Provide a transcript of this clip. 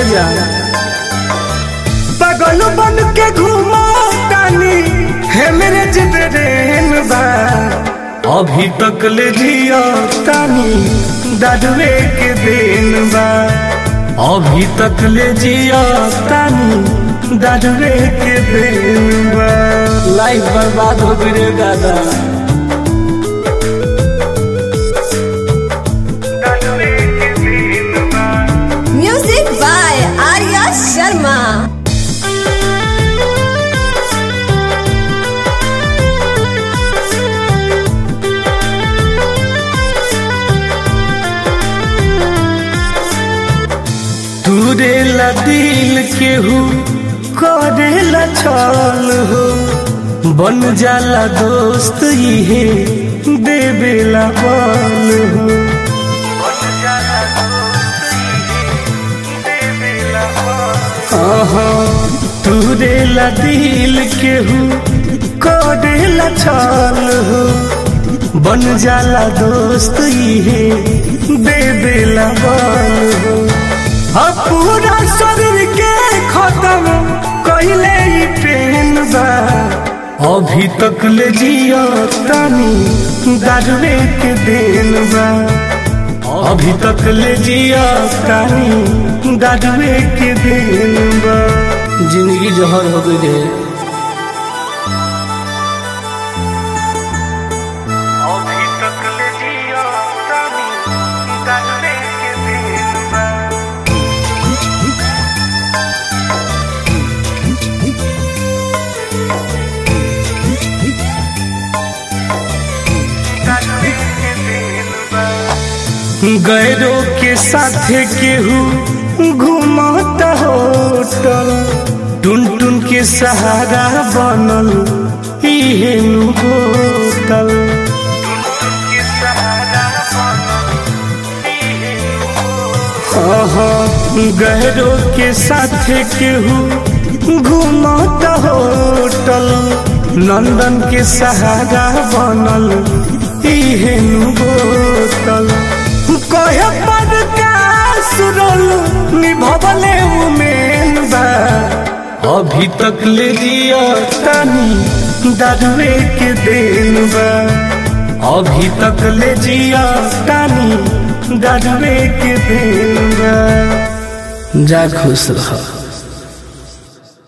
जा पागल बन के घूमा तानी है मेरे जिब्रेन बा अभी तक ले जिया तानी दादुए के दिन बा अभी तक ले जिया तानी दादुए के दिन बा लाइफ बर्बाद हो गई रे दादा दादुए के दिन बा Music by Arya Sharma. तुरेला दिल केहू करेला छल हो बन जाला दोस्त इहे देवेला बल हो आहा, तुरेला दिल केहू करेला छल हो बन जाला दोस्त इहे देवेला बल हो अब पूरा शरीर के खत्म कहिले ही पेन बा अभी तक ले जिया तानी दारुए के दिन बा अभी तक ले जिया तानी दारुए के दिन बा जिंदगी जहर हो गई रे अभी तक ले जिया तानी दारुए के दिन बा गैरों के साथे केहू घुमाता होटल टुन टुन के सहारा बनल इहे नु होटल गहरों के साथे केहू घुमाता होटल नंदन के सहारा बनल इहे नु होटल कहे पर का सुरल निभवले उमेन बा अभी तक ले लिया तानी दारुए के दिन बा अभी तक ले जिया तानी दारुए के दिन बा जा खुश रह